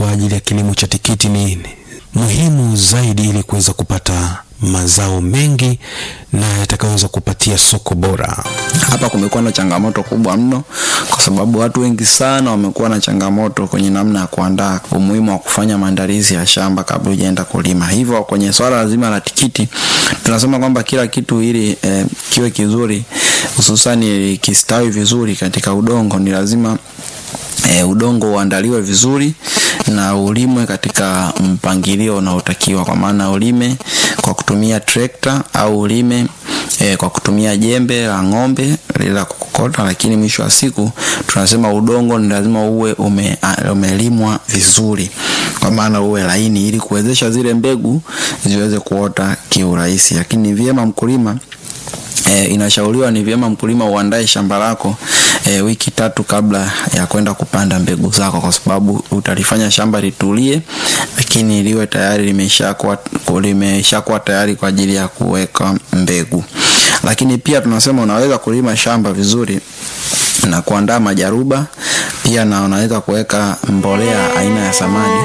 kwa ajili ya kilimo cha tikiti ni muhimu zaidi ili kuweza kupata mazao mengi na yatakayoweza kupatia soko bora. Hapa kumekuwa na changamoto kubwa mno, kwa sababu watu wengi sana wamekuwa na changamoto kwenye namna ya kuandaa, umuhimu wa kufanya maandalizi ya shamba kabla hujaenda kulima. Hivyo kwenye swala zima la tikiti, tunasema kwamba kila kitu ili eh, kiwe kizuri, hususani kistawi vizuri katika udongo, ni lazima E, udongo uandaliwe vizuri na ulimwe katika mpangilio unaotakiwa, kwa maana ulime kwa kutumia trekta au ulime e, kwa kutumia jembe la ng'ombe lila kukokota, lakini mwisho wa siku tunasema udongo ni lazima uwe ume, umelimwa vizuri, kwa maana uwe laini ili kuwezesha zile mbegu ziweze kuota kiurahisi, lakini ni vyema mkulima E, inashauriwa ni vyema mkulima uandae shamba lako e, wiki tatu kabla ya kwenda kupanda mbegu zako, kwa sababu utalifanya shamba litulie, lakini liwe tayari limeshakuwa limeshakuwa tayari kwa ajili ya kuweka mbegu. Lakini pia tunasema unaweza kulima shamba vizuri na kuandaa majaruba pia, na unaweza kuweka mbolea aina ya samadi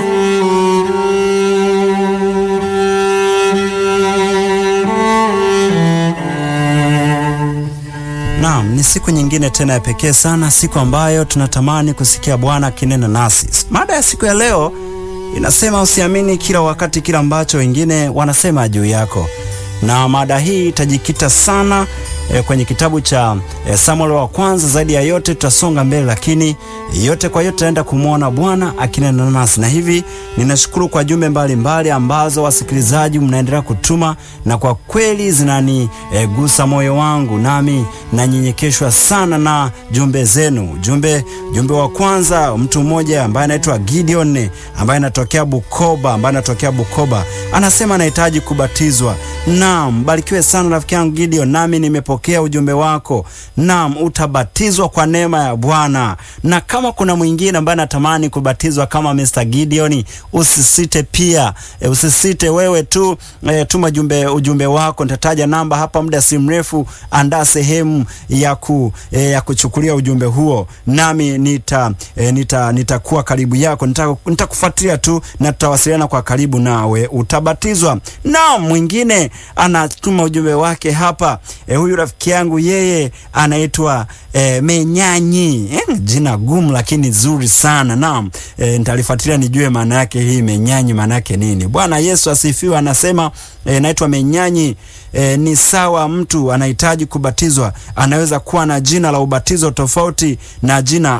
Naam, ni siku nyingine tena ya pekee sana, siku ambayo tunatamani kusikia Bwana akinena nasi. Mada ya siku ya leo inasema usiamini kila wakati kila ambacho wengine wanasema juu yako, na mada hii itajikita sana e, kwenye kitabu cha e, Samuel wa kwanza. Zaidi ya yote tutasonga mbele, lakini yote kwa yote taenda kumwona Bwana akinena nasi, na hivi ninashukuru kwa jumbe mbalimbali ambazo wasikilizaji mnaendelea kutuma, na kwa kweli zinanigusa e, moyo wangu, nami nanyenyekeshwa sana na jumbe zenu. Jumbe jumbe wa kwanza, mtu mmoja ambaye anaitwa Gideon ambaye anatokea Bukoba, ambaye anatokea Bukoba, anasema anahitaji kubatizwa. Naam, barikiwe sana rafiki yangu Gideon, nami nimepokea ujumbe wako. Naam, utabatizwa kwa neema ya Bwana. Na kama kuna mwingine ambaye anatamani kubatizwa kama Mr. Gideon, usisite pia e, usisite wewe tu e, tuma jumbe, ujumbe wako. Nitataja namba hapa muda si mrefu. Andaa sehemu ya, ku, e, ya kuchukulia ujumbe huo, nami nita e, nita nitakuwa karibu yako, nitakufuatilia nita tu na tutawasiliana kwa karibu nawe, utabatizwa. Na mwingine anatuma ujumbe wake hapa e, huyu rafiki yangu yeye anaitwa e, Menyanyi e, jina gumu lakini zuri sana. Naam, e, nitalifuatilia nijue maana yake hii Menyanyi maana yake nini. Bwana Yesu asifiwe. Anasema e, naitwa Menyanyi. E, ni sawa, mtu anahitaji kubatizwa anaweza kuwa na jina la ubatizo tofauti na jina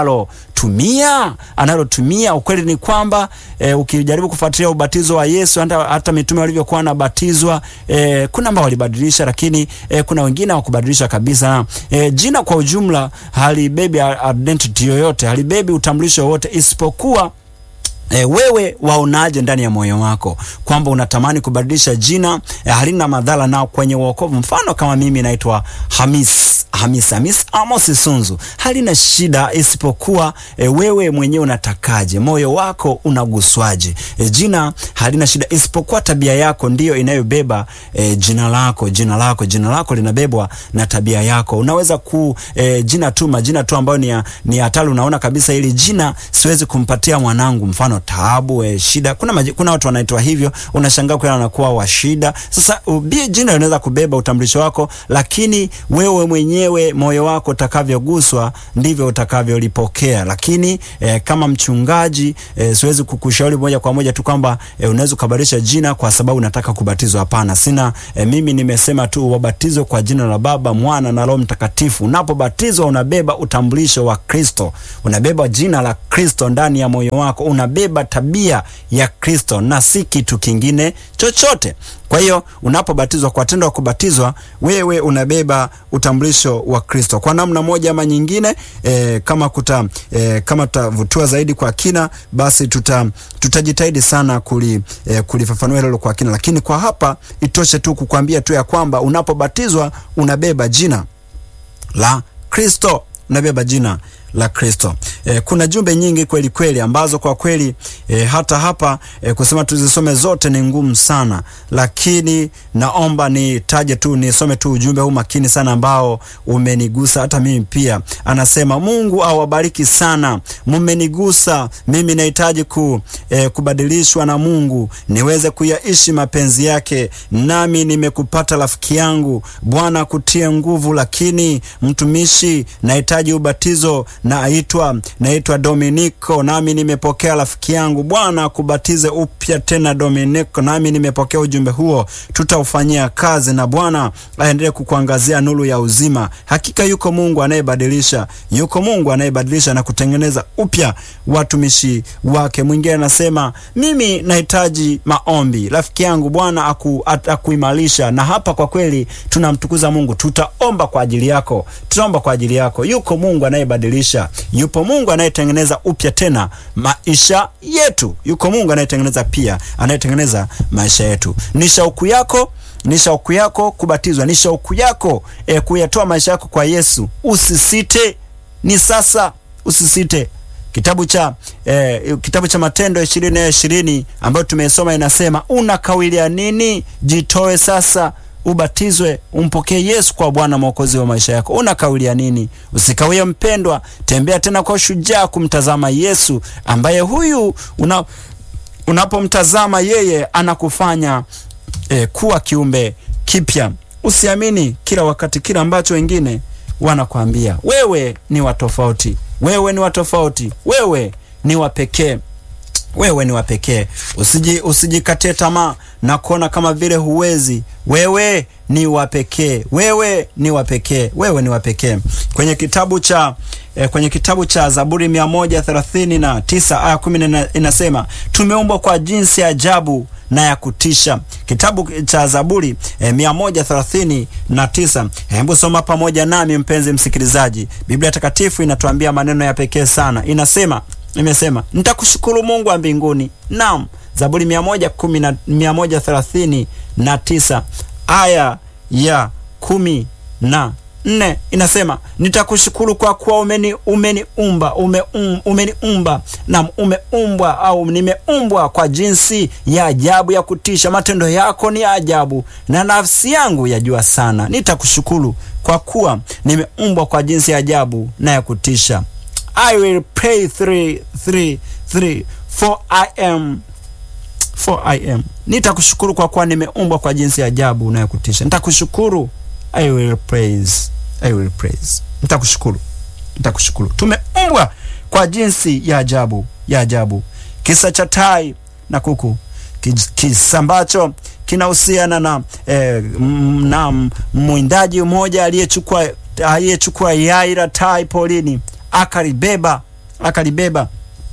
analotumia analotumia. Ukweli ni kwamba e, ukijaribu kufuatilia ubatizo wa Yesu hata, hata mitume walivyokuwa wanabatizwa e, kuna ambao walibadilisha, lakini e, kuna wengine hawakubadilisha kabisa. E, jina kwa ujumla halibebi identity yoyote, halibebi utambulisho wowote isipokuwa E, wewe waonaje ndani ya moyo wako kwamba unatamani kubadilisha jina e, halina madhara nao kwenye wokovu. Mfano kama mimi naitwa Hamis Hamis Hamis Amos Sunzu, halina shida isipokuwa e, wewe mwenyewe unatakaje, moyo wako unaguswaje? E, jina halina shida isipokuwa tabia yako ndiyo inayobeba e, jina lako. Jina lako jina lako linabebwa na tabia yako. Unaweza ku e, jina tu majina tu ambayo ni ni hatari, unaona kabisa ili jina siwezi kumpatia mwanangu, mfano Taabu e, shida. Kuna maji, kuna watu wanaitwa hivyo, unashangaa kwa anakuwa wa shida. Sasa ubie jina linaweza kubeba utambulisho wako, lakini wewe mwenyewe moyo wako utakavyoguswa ndivyo utakavyolipokea. Lakini e, kama mchungaji e, siwezi kukushauri moja kwa moja tu kwamba e, unaweza kubadilisha jina kwa sababu unataka kubatizwa. Hapana, sina e, mimi nimesema tu wabatizwe kwa jina la Baba, Mwana na Roho Mtakatifu. Unapobatizwa unabeba utambulisho wa Kristo, unabeba jina la Kristo ndani ya moyo wako, unabeba tabia ya Kristo na si kitu kingine chochote. Kwa hiyo unapobatizwa kwa tendo la kubatizwa, wewe unabeba utambulisho wa Kristo kwa namna moja ama nyingine. E, kama kuta e, kama tutavutiwa zaidi kwa kina, basi tuta tutajitahidi sana kuli, e, kulifafanua hilo kwa kina, lakini kwa hapa itoshe tu kukwambia tu ya kwamba unapobatizwa unabeba jina la Kristo, unabeba jina la Kristo. E, kuna jumbe nyingi kweli kweli ambazo kwa kweli e, hata hapa e, kusema tuzisome zote ni ngumu sana, lakini naomba nitaje tu nisome tu ujumbe huu makini sana ambao umenigusa hata mimi pia. Anasema Mungu awabariki sana, mmenigusa mimi, nahitaji ku, e, kubadilishwa na Mungu niweze kuyaishi mapenzi yake, nami nimekupata rafiki yangu. Bwana kutie nguvu, lakini mtumishi, nahitaji ubatizo naitwa naitwa Dominiko, nami nimepokea rafiki yangu. Bwana akubatize upya tena Dominiko, nami nimepokea ujumbe huo, tutaufanyia kazi na Bwana aendelee kukuangazia nuru ya uzima. Hakika yuko Mungu anayebadilisha, yuko Mungu anayebadilisha na kutengeneza upya watumishi wake. Mwingine anasema mimi nahitaji maombi, rafiki yangu, Bwana aku, akuimarisha. Na hapa kwa kweli tunamtukuza Mungu, tutaomba kwa ajili yako, tutaomba kwa ajili yako. Yuko Mungu anayebadilisha, yupo Mungu anayetengeneza upya tena maisha yetu, yuko Mungu anayetengeneza pia, anayetengeneza maisha yetu. Ni shauku yako ni shauku yako kubatizwa, ni shauku yako e, kuyatoa maisha yako kwa Yesu. Usisite, ni sasa, usisite. Kitabu cha eh, kitabu cha Matendo ishirini na ishirini ambayo tumesoma inasema, unakawilia nini? Jitoe sasa, ubatizwe, umpokee Yesu kwa Bwana mwokozi wa maisha yako. Unakawilia nini? Usikawie mpendwa, tembea tena kwa ushujaa kumtazama Yesu ambaye huyu una, unapomtazama yeye anakufanya E, kuwa kiumbe kipya. Usiamini kila wakati kila ambacho wengine wanakwambia. Wewe ni wa tofauti, wewe ni wa tofauti, wewe ni wa pekee, wewe ni wa pekee. Usiji usijikatie tamaa na kuona kama vile huwezi. Wewe ni wa pekee, wewe ni wa pekee, wewe ni wa pekee. Kwenye kitabu cha eh, kwenye kitabu cha Zaburi mia moja thelathini na tisa aya kumi inasema tumeumbwa kwa jinsi ya ajabu na ya kutisha. Kitabu cha Zaburi eh, mia moja thelathini na tisa. Hebu soma pamoja nami mpenzi msikilizaji. Biblia Takatifu inatuambia maneno ya pekee sana, inasema imesema nitakushukuru Mungu wa mbinguni. Naam, Zaburi mia moja kumi na mia moja thelathini na tisa aya ya kumi na nne inasema nitakushukuru kwa kuwa umeni umeniumba ume, um, umeniumba na umeumbwa au nimeumbwa kwa jinsi ya ajabu ya kutisha. Matendo yako ni ajabu na nafsi yangu yajua sana. Nitakushukuru kwa kuwa nimeumbwa kwa jinsi ya ajabu na ya kutisha. I will pray three, three, three, for I am for I am. Nitakushukuru kwa kuwa nimeumbwa kwa jinsi ya ajabu na ya kutisha. Nitakushukuru I will praise. I will praise. Nitakushukuru. Nitakushukuru. Tumeumbwa kwa jinsi ya ajabu, ya ajabu. Kisa cha tai na kuku. Kisa ambacho kinahusiana na eh, na mwindaji mmoja aliyechukua aliyechukua yai la tai polini, akalibeba, akalibeba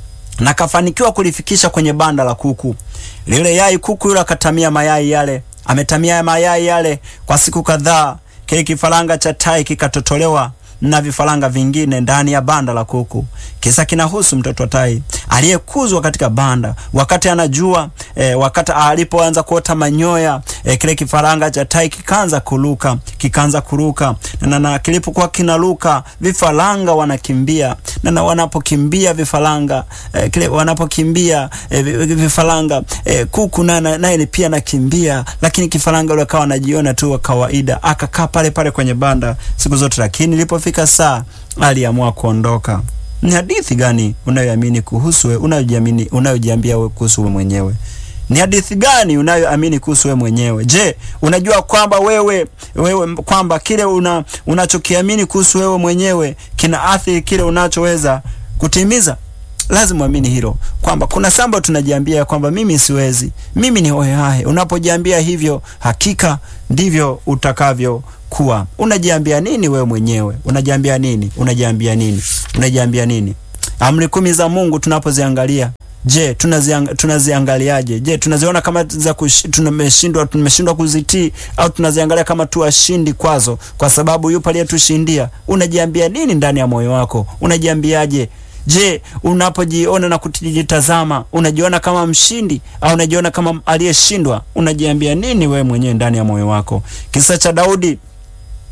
na kafanikiwa kulifikisha kwenye banda la kuku. Lile yai kuku yule akatamia mayai yale. Ametamia mayai yale kwa siku kadhaa. Kile kifaranga cha tai kikatotolewa na vifaranga vingine ndani ya banda la kuku. Kisa kinahusu mtoto wa tai aliyekuzwa katika banda. Wakati anajua e, wakati alipoanza kuota manyoya e, kile kifaranga cha tai kikaanza kuruka, kikaanza kuruka na, na kilipokuwa kinaruka vifaranga wanakimbia na, na wanapokimbia vifaranga e, kile wanapokimbia e, vifaranga e, kuku naye na, na, pia nakimbia, lakini kifaranga yule akawa anajiona tu wa kawaida, akakaa pale pale kwenye banda siku zote, lakini ilipofika saa aliamua kuondoka. Ni hadithi gani unayoamini kuhusu wewe, unayojiamini, unayojiambia wewe kuhusu wewe mwenyewe? Ni hadithi gani unayoamini kuhusu wewe mwenyewe? Je, unajua kwamba wewe wewe kwamba kile una unachokiamini kuhusu wewe mwenyewe kina athiri kile unachoweza kutimiza? Lazima uamini hilo kwamba kuna sambo tunajiambia kwamba mimi siwezi, mimi ni hohehahe. Unapojiambia hivyo, hakika ndivyo utakavyo kuwa. Unajiambia nini wewe mwenyewe? Unajiambia nini? Unajiambia nini? Unajiambia nini? Amri kumi za Mungu tunapoziangalia, je, tunaziang, tunaziangaliaje? Je, tunaziona kama za tumeshindwa tumeshindwa kuzitii au tunaziangalia kama tu washindi kwazo kwa sababu yupo aliyetushindia? Unajiambia nini ndani ya moyo wako? Unajiambiaje? Je, unapojiona na kujitazama unajiona kama mshindi au unajiona kama aliyeshindwa? Unajiambia nini wewe mwenyewe ndani ya moyo wako? Kisa cha Daudi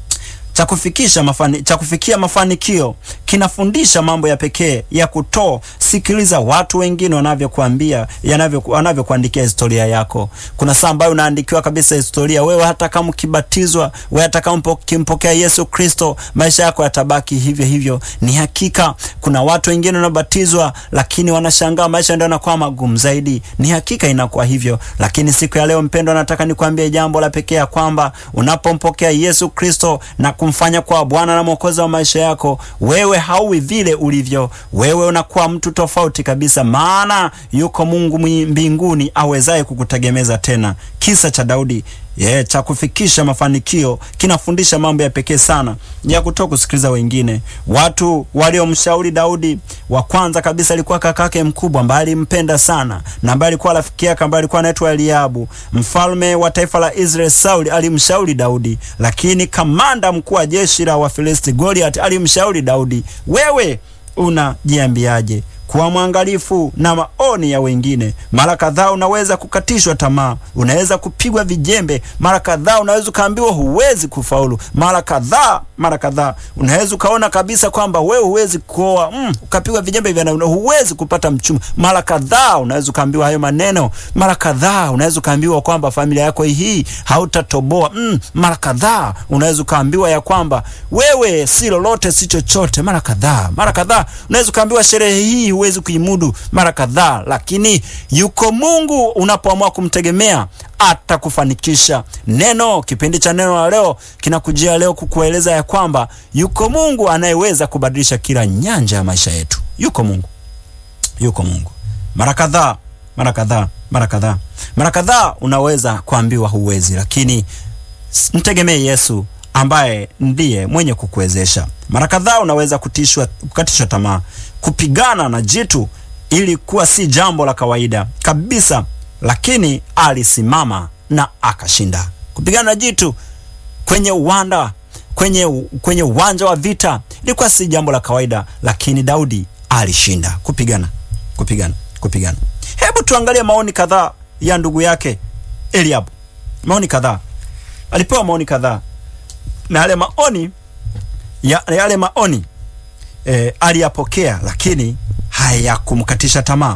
cha kufikisha mafani, cha kufikia mafanikio kinafundisha mambo ya pekee ya kuto sikiliza watu wengine wanavyokuambia yanavyo wanavyokuandikia historia yako. Kuna saa ambayo unaandikiwa kabisa historia, wewe hata kama ukibatizwa, wewe hata kama ukimpokea Yesu Kristo, maisha yako yatabaki hivyo hivyo. Ni hakika kuna watu wengine wanabatizwa, lakini wanashangaa maisha ndio yanakuwa magumu zaidi. Ni hakika inakuwa hivyo, lakini siku ya leo mpendwa, nataka nikwambie jambo la pekee ya kwamba unapompokea Yesu Kristo na kumfanya kwa Bwana na Mwokozi wa maisha yako, wewe hauwi vile ulivyo. Wewe unakuwa mtu tofauti kabisa, maana yuko Mungu mbinguni awezaye kukutegemeza tena. Kisa cha Daudi yeah, cha kufikisha mafanikio kinafundisha mambo ya pekee sana ya kutoka kusikiliza wengine. Watu waliomshauri Daudi, wa kwanza kabisa alikuwa kakake mkubwa ambaye alimpenda sana na ambaye alikuwa rafiki yake ambaye alikuwa anaitwa Eliabu. Mfalme wa taifa la Israeli Sauli alimshauri Daudi, lakini kamanda mkuu wa jeshi la Wafilisti Goliath alimshauri Daudi, wewe unajiambiaje? Kuwa mwangalifu na maoni ya wengine. Mara kadhaa unaweza kukatishwa tamaa, unaweza kupigwa vijembe, mara kadhaa unaweza ukaambiwa huwezi kufaulu, mara kadhaa mara kadhaa unaweza ukaona kabisa kwamba wewe huwezi kuoa, mm, ukapigwa vijembe vya huwezi kupata mchumba. Mara kadhaa unaweza ukaambiwa hayo maneno, mara kadhaa unaweza ukaambiwa kwamba familia yako hii hautatoboa, mm, mara kadhaa unaweza ukaambiwa ya kwamba wewe si lolote si chochote, mara kadhaa mara kadhaa unaweza ukaambiwa sherehe hii huwezi kuimudu mara kadhaa, lakini yuko Mungu unapoamua kumtegemea atakufanikisha. Neno kipindi cha neno la leo kinakujia leo kukueleza ya kwamba yuko Mungu anayeweza kubadilisha kila nyanja ya maisha yetu. Yuko Mungu, yuko Mungu. Mara kadhaa mara kadhaa mara kadhaa mara kadhaa unaweza kuambiwa huwezi, lakini mtegemee Yesu ambaye ndiye mwenye kukuwezesha. Mara kadhaa unaweza kutishwa, kukatishwa tamaa. Kupigana na jitu ilikuwa si jambo la kawaida kabisa, lakini alisimama na akashinda. Kupigana na jitu kwenye uwanda kwenye kwenye uwanja wa vita ilikuwa si jambo la kawaida, lakini Daudi alishinda kupigana kupigana kupigana. Hebu tuangalie maoni kadhaa ya ndugu yake Eliabu. Maoni kadhaa, alipewa maoni kadhaa na yale maoni ya, yale maoni e, aliyapokea, lakini hayakumkatisha tamaa.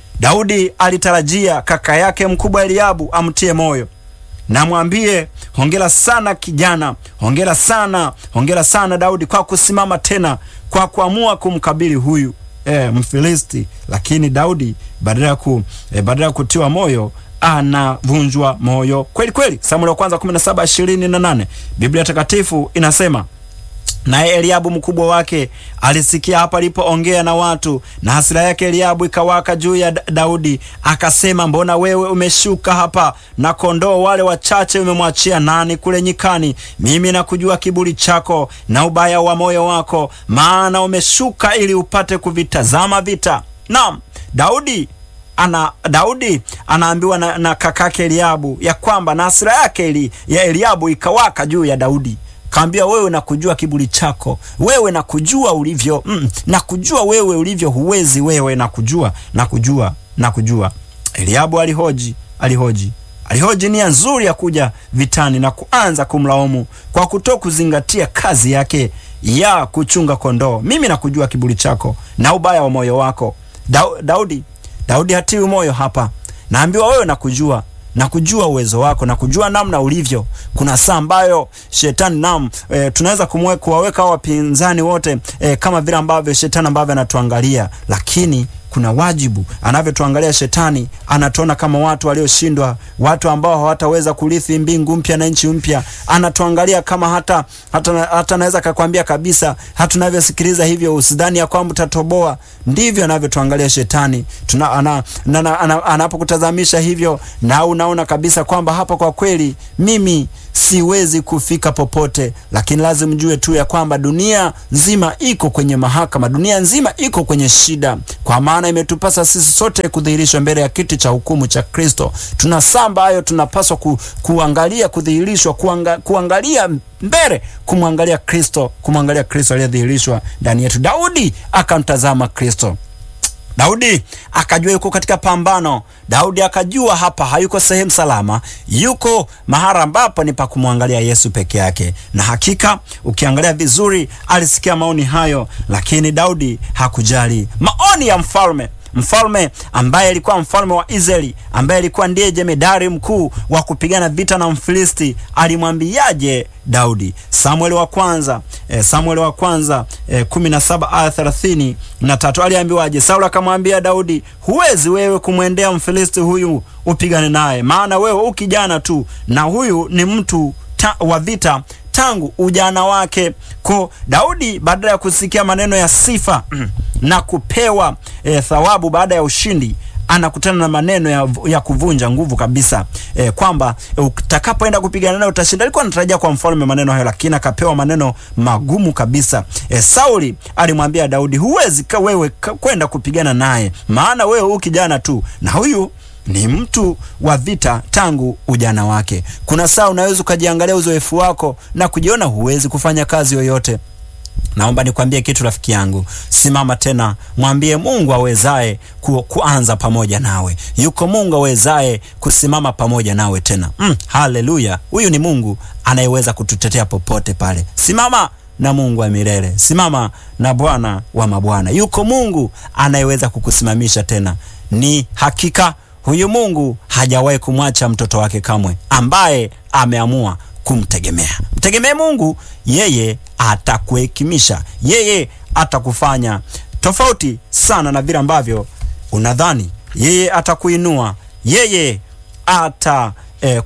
Daudi alitarajia kaka yake mkubwa Eliabu amtie moyo na mwambie hongera sana kijana, hongera sana, hongera sana Daudi kwa kusimama tena, kwa kuamua kumkabili huyu e, Mfilisti. Lakini Daudi badala ya ku, e, badala ya kutiwa moyo anavunjwa moyo kweli kweli. Samueli wa kwanza 17:28 Biblia Takatifu inasema naye Eliabu mkubwa wake alisikia hapa alipoongea na watu, na hasira yake Eliabu ikawaka juu ya Daudi, akasema, mbona wewe umeshuka hapa, na kondoo wale wachache umemwachia nani kule nyikani? Mimi nakujua kiburi chako na ubaya wa moyo wako, maana umeshuka ili upate kuvitazama vita. Naam, Daudi ana Daudi anaambiwa na, na kakake Eliabu ya kwamba na hasira yake eli, ya Eliabu ikawaka juu ya Daudi kaambia wewe nakujua kiburi chako, wewe nakujua ulivyo mm, nakujua wewe ulivyo, huwezi wewe, nakujua nakujua nakujua. Eliabu alihoji alihoji alihoji nia nzuri ya kuja vitani na kuanza kumlaumu kwa kuto kuzingatia kazi yake ya kuchunga kondoo. Mimi nakujua kiburi chako na ubaya wa moyo wako. Daudi Daudi hatiwi moyo hapa, naambiwa wewe nakujua na kujua uwezo wako na kujua namna ulivyo. Kuna saa ambayo shetani nam e, tunaweza kumwe kuwaweka wapinzani wote e, kama vile ambavyo shetani ambavyo anatuangalia, lakini kuna wajibu anavyotuangalia shetani, anatuona kama watu walioshindwa, watu ambao hawataweza kurithi mbingu mpya na nchi mpya. Anatuangalia kama hata hata, hata naweza kakwambia kabisa, hata tunavyosikiliza hivyo usidhani ya kwamba utatoboa. Ndivyo anavyotuangalia shetani tuna, ana, ana, ana, anapokutazamisha hivyo, na unaona kabisa kwamba hapa kwa kweli mimi siwezi kufika popote, lakini lazima mjue tu ya kwamba dunia nzima iko kwenye mahakama, dunia nzima iko kwenye shida, kwa maana imetupasa sisi sote kudhihirishwa mbele ya kiti cha hukumu cha Kristo. Tuna saa ambayo tunapaswa ku, kuangalia kudhihirishwa, kuanga, kuangalia mbele, kumwangalia Kristo, kumwangalia Kristo aliyedhihirishwa ndani yetu. Daudi akamtazama Kristo. Daudi akajua yuko katika pambano. Daudi akajua hapa hayuko sehemu salama, yuko mahali ambapo ni pa kumwangalia Yesu peke yake. Na hakika ukiangalia vizuri, alisikia maoni hayo, lakini Daudi hakujali maoni ya mfalme mfalme ambaye alikuwa mfalme wa Israeli, ambaye alikuwa ndiye jemedari mkuu wa kupigana vita na Mfilisti, alimwambiaje Daudi? Samueli wa kwanza eh, Samueli wa kwanza eh, kumi na saba aya thelathini na tatu aliambiwaje? Sauli akamwambia Daudi, huwezi wewe kumwendea Mfilisti huyu upigane naye, maana wewe u kijana tu, na huyu ni mtu ta, wa vita tangu ujana wake. Ko Daudi badala ya kusikia maneno ya sifa na kupewa e, thawabu baada ya ushindi anakutana na maneno ya, ya kuvunja nguvu kabisa e, kwamba e, utakapoenda kupigana naye utashinda. Alikuwa anatarajia kwa mfalme maneno hayo, lakini akapewa maneno magumu kabisa. E, Sauli alimwambia Daudi, huwezi ka wewe kwenda kupigana naye, maana wewe u kijana tu na huyu ni mtu wa vita tangu ujana wake. Kuna saa unaweza ukajiangalia uzoefu wako na kujiona huwezi kufanya kazi yoyote. Naomba nikwambie kitu rafiki yangu, simama tena, mwambie Mungu awezaye ku, kuanza pamoja nawe. Yuko Mungu awezaye kusimama pamoja nawe tena. Mm, haleluya! Huyu ni Mungu anayeweza kututetea popote pale. Simama na Mungu wa milele, simama na Bwana wa mabwana. Yuko Mungu anayeweza kukusimamisha tena. Ni hakika huyu Mungu hajawahi kumwacha mtoto wake kamwe, ambaye ameamua kumtegemea. Mtegemee Mungu, yeye atakuhekimisha, yeye atakufanya tofauti sana na vile ambavyo unadhani. Yeye atakuinua, yeye ata eh,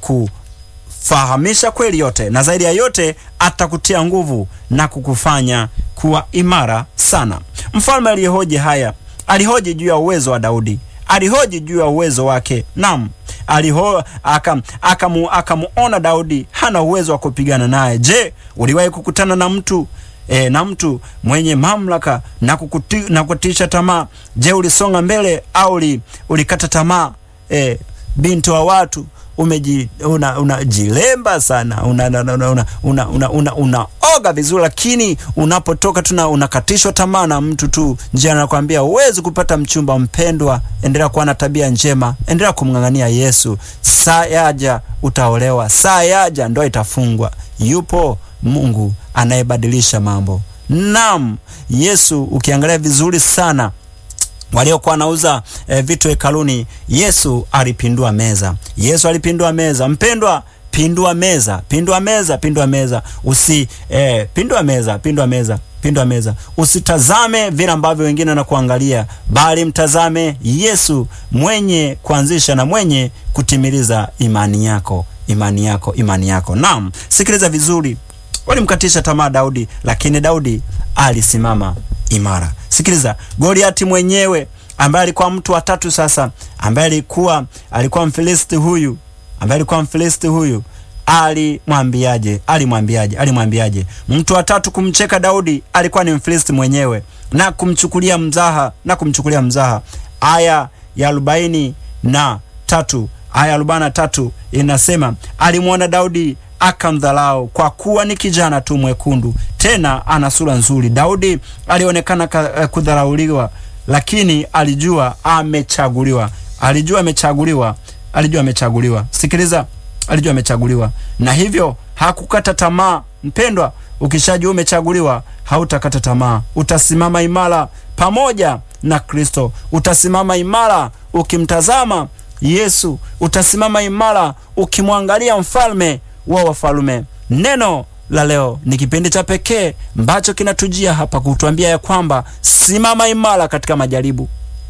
kufahamisha kweli yote, na zaidi ya yote atakutia nguvu na kukufanya kuwa imara sana. Mfalme aliyehoji haya alihoji juu ya uwezo wa Daudi alihoji juu ya uwezo wake. Naam, aliho akamuona aka aka Daudi hana uwezo wa kupigana naye. Je, uliwahi kukutana na mtu e, na mtu mwenye mamlaka na kukuti, na kutisha tamaa? Je, ulisonga mbele au ulikata tamaa? E, binti wa watu umeji unajilemba una sana unaoga una, una, una, una, una, una vizuri, lakini unapotoka tuna unakatishwa tamaa na mtu tu njia, anakwambia huwezi kupata mchumba mpendwa. Endelea kuwa na tabia njema, endelea kumng'ang'ania Yesu. Saa yaja utaolewa, saa yaja ndoa itafungwa. Yupo Mungu anayebadilisha mambo. Naam, Yesu ukiangalia vizuri sana waliokuwa wanauza e, vitu hekaluni, Yesu alipindua meza. Yesu alipindua meza. Mpendwa, pindua meza, pindua meza, pindua meza, usi e, pindua meza, pindua meza, pindua meza. Usitazame vile ambavyo wengine wanakuangalia, bali mtazame Yesu mwenye kuanzisha na mwenye kutimiliza imani yako, imani yako, imani yako. Naam, sikiliza vizuri. Walimkatisha tamaa Daudi, lakini Daudi alisimama imara. Sikiliza, Goliati mwenyewe ambaye alikuwa mtu wa tatu sasa, ambaye alikuwa alikuwa Mfilisti huyu, ambaye alikuwa Mfilisti huyu alimwambiaje? Alimwambiaje? Alimwambiaje? Mtu wa tatu kumcheka Daudi alikuwa ni Mfilisti mwenyewe na kumchukulia mzaha na kumchukulia mzaha. Aya ya arobaini na tatu aya arobaini na tatu inasema alimwona Daudi akamdhalau kwa kuwa ni kijana tu mwekundu, tena ana sura nzuri. Daudi alionekana kudharauliwa, lakini alijua amechaguliwa, alijua amechaguliwa, alijua amechaguliwa. Sikiliza, alijua amechaguliwa, na hivyo hakukata tamaa. Mpendwa, ukishajua umechaguliwa, hautakata tamaa, utasimama imara pamoja na Kristo, utasimama imara ukimtazama Yesu, utasimama imara ukimwangalia mfalme wa wafalme. Neno la leo ni kipindi cha pekee ambacho kinatujia hapa kutuambia ya kwamba simama imara katika majaribu,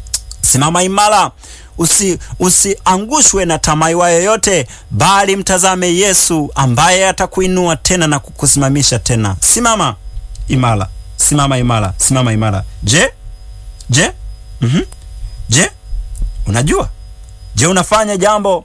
simama imara, usi usiangushwe na tamaa yoyote, bali mtazame Yesu ambaye atakuinua tena na kukusimamisha tena. Simama imara, simama imara, simama imara. Je, je, mm-hmm. Je, unajua? Je, unafanya jambo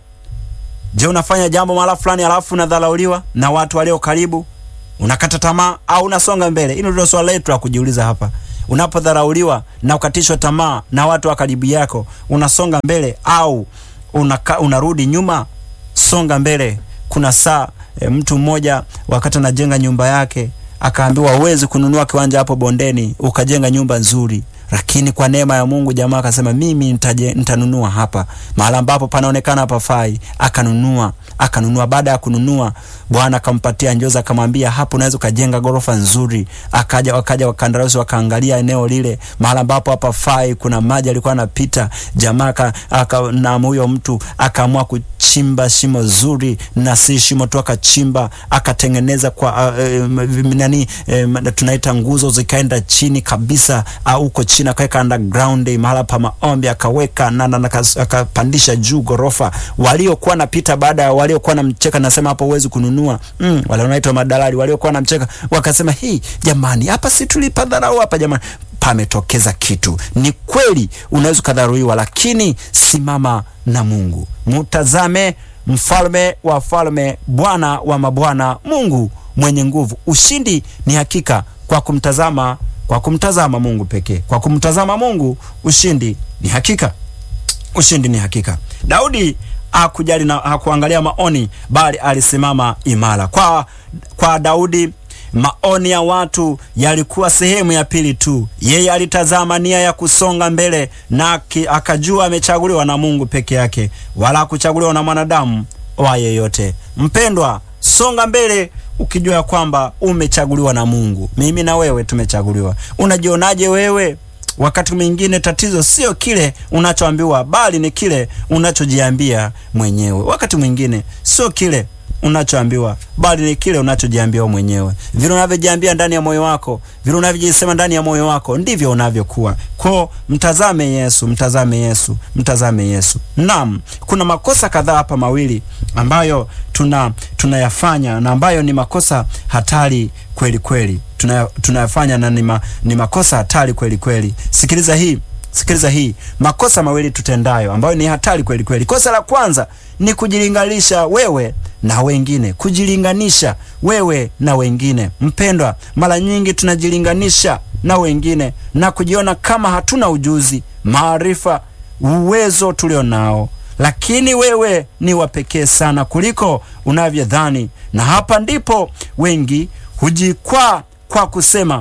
Je, unafanya jambo mara fulani alafu unadharauliwa na watu walio karibu, unakata tamaa au unasonga mbele? Hilo ndio swali letu la kujiuliza hapa. Unapodharauliwa na ukatishwa tamaa na watu wa karibu yako, unasonga mbele au unaka, unarudi nyuma? Songa mbele. Kuna saa e, mtu mmoja wakati anajenga nyumba yake akaambiwa, huwezi kununua kiwanja hapo bondeni ukajenga nyumba nzuri lakini kwa neema ya Mungu jamaa akasema mimi nitaje, nitanunua hapa mahala ambapo panaonekana hapafai, akanunua akanunua. Baada ya kununua, Bwana akampatia njozi, akamwambia hapo unaweza ukajenga gorofa nzuri. Akaja wakaja wakandarasi wakaangalia eneo lile, mahala ambapo hapafai, kuna maji alikuwa anapita. Jamaa aka na huyo mtu akaamua kuchimba shimo zuri, na si shimo tu, akachimba akatengeneza kwa uh, nani uh, tunaita nguzo zikaenda chini kabisa huko uh, chini akaweka underground mahala pa maombi akaweka na akapandisha juu gorofa. Waliokuwa napita baada ya waliokuwa namcheka, nasema hapo huwezi kununua mm, wale wanaitwa madalali, waliokuwa namcheka wakasema, hii jamani, hapa si tulipa dharau hapa jamani pametokeza kitu. Ni kweli unaweza ukadharuiwa, lakini simama na Mungu, mtazame mfalme wa falme, Bwana wa mabwana, Mungu mwenye nguvu. Ushindi ni hakika kwa kumtazama, kwa kumtazama Mungu pekee. Kwa kumtazama Mungu, ushindi ni hakika, ushindi ni hakika. Daudi hakujali na hakuangalia maoni, bali alisimama imara. Kwa, kwa Daudi maoni ya watu yalikuwa sehemu ya pili tu. Yeye alitazama nia ya kusonga mbele na akajua amechaguliwa na Mungu peke yake, wala hakuchaguliwa na mwanadamu wa yeyote. Mpendwa, songa mbele ukijua ya kwamba umechaguliwa na Mungu. Mimi na wewe tumechaguliwa. Unajionaje wewe? Wakati mwingine tatizo sio kile unachoambiwa, bali ni kile unachojiambia mwenyewe. Wakati mwingine sio kile unachoambiwa bali ni kile unachojiambia mwenyewe. Vile unavyojiambia ndani ya moyo wako, vile unavyojisema ndani ya moyo wako, ndivyo unavyokuwa. Kwa mtazame Yesu, mtazame Yesu, mtazame Yesu. Naam, kuna makosa kadhaa hapa mawili ambayo tuna tunayafanya na ambayo ni makosa hatari kweli kweli, tunayafanya na ni, ma, ni makosa hatari kweli kweli. Sikiliza hii Sikiliza hii, makosa mawili tutendayo ambayo ni hatari kweli kweli. Kosa la kwanza ni kujilinganisha wewe na wengine, kujilinganisha wewe na wengine. Mpendwa, mara nyingi tunajilinganisha na wengine na kujiona kama hatuna ujuzi, maarifa, uwezo tulio nao, lakini wewe ni wa pekee sana kuliko unavyodhani, na hapa ndipo wengi hujikwaa kwa kusema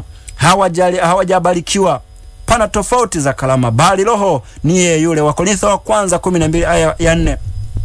hawajabarikiwa pana tofauti za kalama, bali Roho ni yeye yule. Wakorintho wa kwanza kumi na mbili aya ya nne.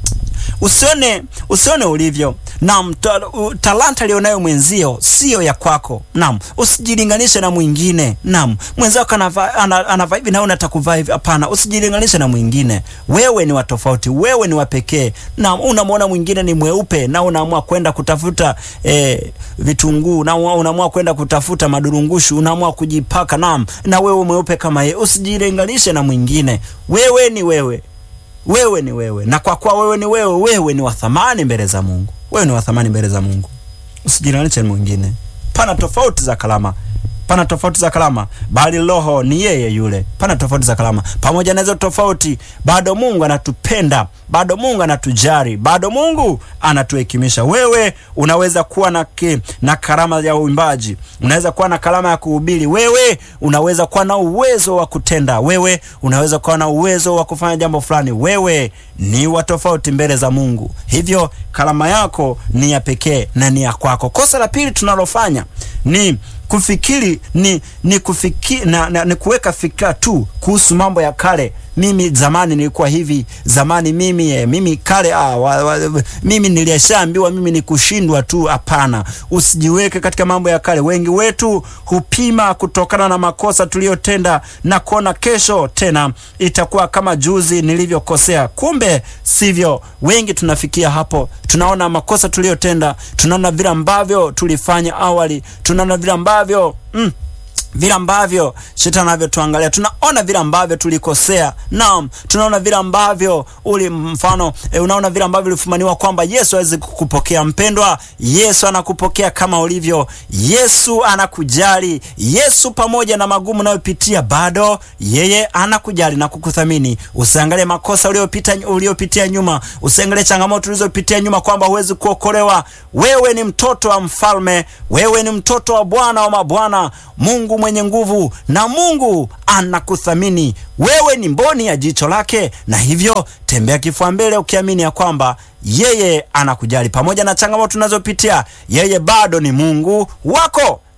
Usione usione ulivyo Naam, ta, u- talanta alionayo mwenzio siyo ya kwako. Naam, usijilinganishe na mwingine. Naam, mwenzako anavaa ana- anavaa hivi na unataka kuvaa hivi. Hapana, usijilinganishe na mwingine. Wewe ni wa tofauti, wewe ni wa pekee. Naam, unamwona mwingine ni mweupe na unaamua kwenda kutafuta eh, vitunguu na una- unaamua kwenda kutafuta madurungushu, unaamua kujipaka. Naam, na wewe mweupe kama yeye. Usijilinganishe na mwingine. Wewe ni wewe wewe ni wewe, na kwa kuwa wewe ni wewe, wewe ni wa thamani mbele za Mungu. Wewe ni wa thamani mbele za Mungu, usijilinganishe na mwingine. Pana tofauti za kalama, pana tofauti za kalama, bali Roho ni yeye yule. Pana tofauti za kalama, pamoja na hizo tofauti, bado Mungu anatupenda, bado Mungu anatujali, bado Mungu anatuhekimisha. Wewe unaweza kuwa na, ki, na karama ya uimbaji, unaweza kuwa na karama ya kuhubiri, wewe unaweza kuwa na uwezo wa kutenda, wewe unaweza kuwa na uwezo wa kufanya jambo fulani. Wewe ni wa tofauti mbele za Mungu, hivyo karama yako ni ya pekee na ni ya kwako. Kosa la pili tunalofanya ni kufikiri ni ni kufiki, na, na, ni kuweka fikra tu kuhusu mambo ya kale. Mimi zamani nilikuwa hivi, zamani mimi eh, mimi kale ah, wa, wa, mimi nilishaambiwa mimi ni kushindwa tu. Hapana, usijiweke katika mambo ya kale. Wengi wetu hupima kutokana na makosa tuliyotenda na kuona kesho tena itakuwa kama juzi nilivyokosea. Kumbe sivyo. Wengi tunafikia hapo, tunaona makosa tuliyotenda, tunaona vile ambavyo tulifanya awali, tunaona vile ambavyo mm, vile ambavyo shetani anavyotuangalia, tunaona vile ambavyo tulikosea. Naam, tunaona vile ambavyo uli mfano e, unaona vile ambavyo ulifumaniwa kwamba Yesu hawezi kukupokea. Mpendwa, Yesu anakupokea kama ulivyo. Yesu anakujali. Yesu pamoja na magumu unayopitia bado yeye anakujali na kukuthamini. Usiangalie makosa uliyopita uliopitia nyuma, usiangalie changamoto ulizopitia nyuma kwamba huwezi kuokolewa. Wewe ni mtoto wa mfalme, wewe ni mtoto wa Bwana wa mabwana, Mungu mwenye nguvu, na Mungu anakuthamini. Wewe ni mboni ya jicho lake, na hivyo tembea kifua mbele ukiamini ya kwamba yeye anakujali pamoja na changamoto unazopitia. Yeye bado ni Mungu wako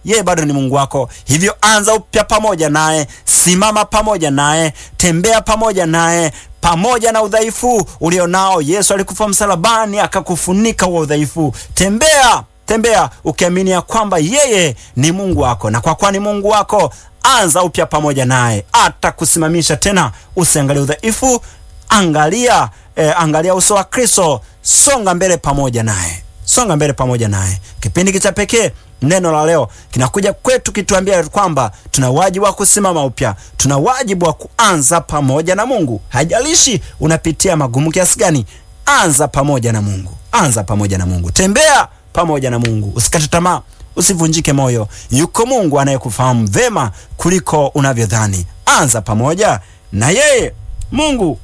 yeye bado ni Mungu wako. Hivyo anza upya pamoja naye, simama pamoja naye, tembea pamoja naye pamoja na udhaifu ulionao. Yesu alikufa msalabani akakufunika huo udhaifu. Tembea tembea ukiamini ya kwamba yeye ni Mungu wako, na kwa kuwa ni Mungu wako, anza upya pamoja naye, atakusimamisha tena. Usiangalie udhaifu, angalia eh, angalia uso wa Kristo. Songa mbele pamoja naye, songa mbele pamoja naye. Kipindi kicha pekee neno la leo kinakuja kwetu kituambia kwamba tuna wajibu wa kusimama upya, tuna wajibu wa kuanza pamoja na Mungu. Haijalishi unapitia magumu kiasi gani, anza pamoja na Mungu, anza pamoja na Mungu, tembea pamoja na Mungu. Usikate tamaa, usivunjike moyo. Yuko Mungu anayekufahamu vema kuliko unavyodhani. Anza pamoja na yeye. Mungu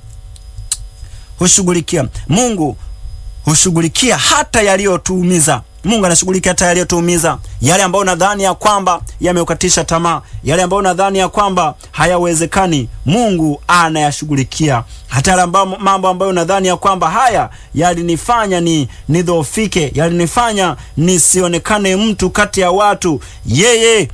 hushughulikia, Mungu hushughulikia hata yaliyotuumiza. Mungu anashughulikia hata yaliyotuumiza, yale ambayo unadhani ya kwamba yameukatisha tamaa, yale ambayo unadhani ya kwamba hayawezekani, Mungu anayashughulikia. Hata yale mambo ambayo unadhani ya kwamba haya yalinifanya ni nidhoofike, yalinifanya nisionekane mtu kati ya watu, yeye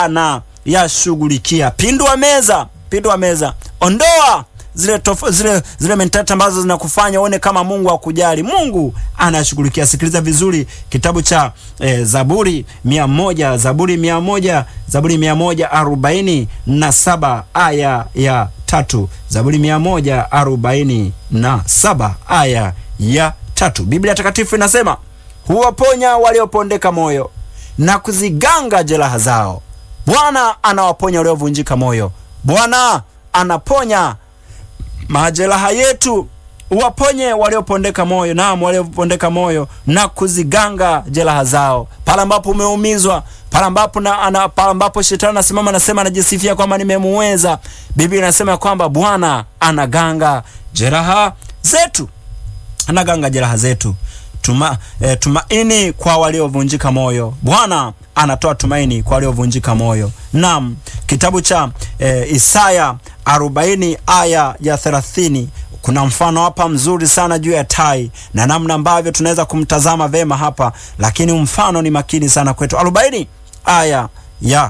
anayashughulikia. Pindua meza, pindua meza, ondoa zile tof, zile zile mentality ambazo zinakufanya uone kama Mungu hakujali. Mungu anashughulikia. Sikiliza vizuri kitabu cha eh, Zaburi mia moja Zaburi mia moja Zaburi mia moja arobaini na saba aya ya tatu Zaburi mia moja arobaini na saba aya ya tatu Biblia Takatifu inasema huwaponya waliopondeka moyo na kuziganga jeraha zao. Bwana anawaponya waliovunjika moyo. Bwana anaponya majeraha yetu, uwaponye waliopondeka moyo, naam, waliopondeka moyo na kuziganga jeraha zao. Pale ambapo umeumizwa, pale ambapo na ana, pale ambapo shetani anasimama anasema, anajisifia kwamba nimemuweza, Biblia inasema kwamba Bwana anaganga jeraha zetu, anaganga jeraha zetu. Tuma, eh, tumaini kwa waliovunjika moyo. Bwana anatoa tumaini kwa waliovunjika moyo. Naam, kitabu cha eh, Isaya 40 aya ya 30 kuna mfano hapa mzuri sana juu ya tai na namna ambavyo tunaweza kumtazama vema hapa, lakini mfano ni makini sana kwetu. 40 aya ya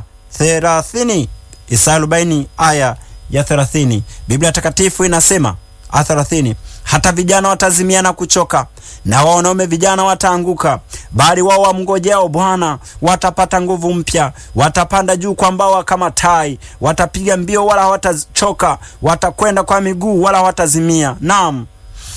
30, Isaya 40 aya ya 30, Biblia Takatifu inasema 30 hata vijana watazimia na kuchoka, na wanaume vijana wataanguka, bali wao wamngojao Bwana watapata nguvu mpya, watapanda juu kwa mbawa kama tai, watapiga mbio wala hawatachoka, watakwenda kwa miguu wala hawatazimia. Naam,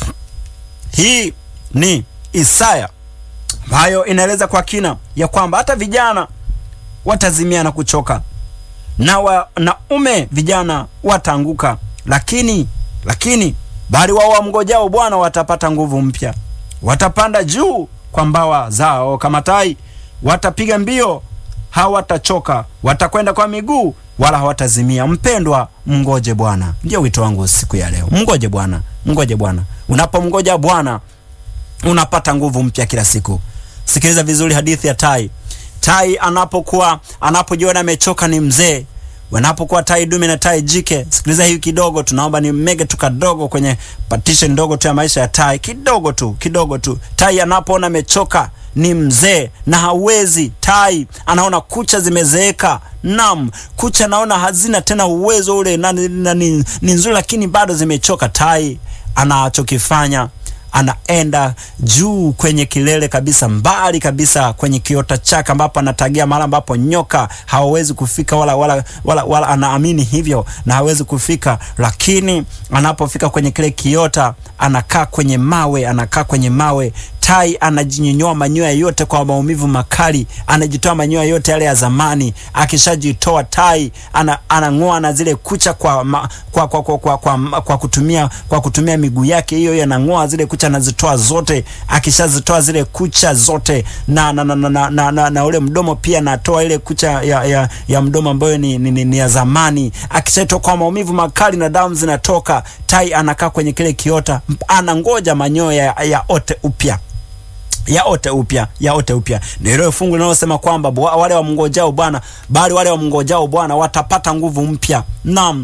hii ni Isaya ambayo inaeleza kwa kina ya kwamba hata vijana watazimia na kuchoka, na wanaume vijana wataanguka, lakini lakini bali wao wamngojao Bwana watapata nguvu mpya, watapanda juu kwa mbawa zao kama tai, watapiga mbio hawatachoka, watakwenda kwa miguu wala hawatazimia. Mpendwa, mngoje Bwana. Ndio wito wangu siku ya leo, mngoje Bwana, mngoje Bwana. Unapomngoja Bwana unapata nguvu mpya kila siku. Sikiliza vizuri hadithi ya tai. Tai anapokuwa anapojiona amechoka, ni mzee wanapokuwa tai dume na tai jike. Sikiliza hii kidogo, tunaomba ni mege tu kadogo kwenye partition ndogo tu ya maisha ya tai, kidogo tu kidogo tu. Tai anapoona amechoka, ni mzee na hawezi, tai anaona kucha zimezeeka. Naam, kucha naona hazina tena uwezo ule na, na, ni, ni nzuri lakini bado zimechoka. Tai anachokifanya anaenda juu kwenye kilele kabisa, mbali kabisa kwenye kiota chake, ambapo anatagia mahali ambapo nyoka hawawezi kufika, wala, wala, wala, wala anaamini hivyo na hawezi kufika. Lakini anapofika kwenye kile kiota, anakaa kwenye mawe, anakaa kwenye mawe. Tai anajinyonyoa manyoya yote kwa maumivu makali, anajitoa manyoya yote yale ya zamani. Akishajitoa tai ana, anang'oa na zile kucha kwa, ma, kwa, kwa, kwa, kwa, kwa, kwa kutumia kwa kutumia miguu yake hiyo hiyo, anang'oa zile kucha anazitoa zote. Akishazitoa zile kucha zote na na, na, na, na, na, na, na ule mdomo pia anatoa ile kucha ya, ya, ya mdomo ambayo ni, ni, ni, ni ya zamani. Akishatoa kwa maumivu makali na damu zinatoka, tai anakaa kwenye kile kiota, anangoja manyoya ya, ya ote upya yaote upya yaote upya. Ndio ile fungu linalosema kwamba wale wamngojao Bwana, bali wale wamngojao Bwana watapata nguvu mpya. Naam,